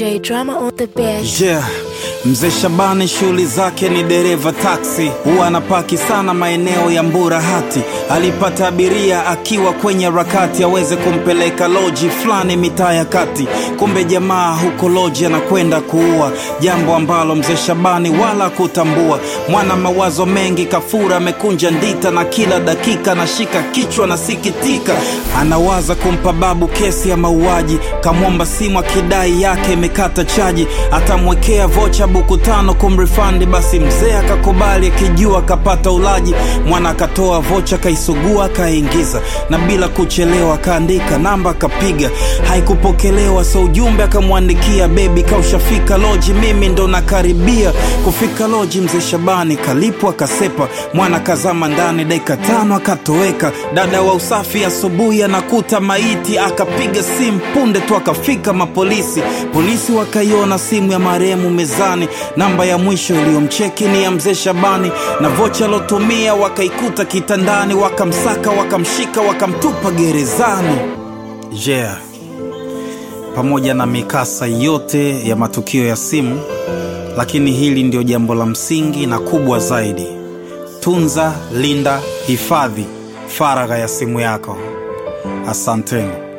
DJ Drama on the beat. Yeah. Mzee Shabani shughuli zake ni dereva taksi, huwa anapaki sana maeneo ya Mburahati. Alipata abiria akiwa kwenye harakati aweze kumpeleka loji fulani mitaa ya kati, kumbe jamaa huko loji anakwenda kuua, jambo ambalo mzee Shabani wala kutambua. Mwana mawazo mengi, kafura amekunja ndita, na kila dakika nashika kichwa nasikitika, anawaza kumpa babu kesi ya mauaji, kamwomba simu akidai yake imekata chaji, atamwekea vocha buku tano kumrifandi. Basi mzee akakubali akijua akapata ulaji. Mwana akatoa vocha kaisugua akaingiza, na bila kuchelewa akaandika namba akapiga, haikupokelewa. So ujumbe akamwandikia, bebi kaushafika loji, mimi ndo nakaribia kufika loji. Mzee Shabani kalipwa akasepa, mwana kazama ndani, dakika tano akatoweka. Dada wa usafi asubuhi anakuta maiti, akapiga simu punde tu akafika mapolisi. Polisi wakaiona simu ya marehemu mezani, namba ya mwisho iliyomcheki ni ya mzee Shabani, na vocha alotumia wakaikuta kitandani, wakamsaka, wakamshika, wakamtupa gerezani. Yeah. Pamoja na mikasa yote ya matukio ya simu, lakini hili ndio jambo la msingi na kubwa zaidi: tunza, linda, hifadhi faragha ya simu yako. Asanteni.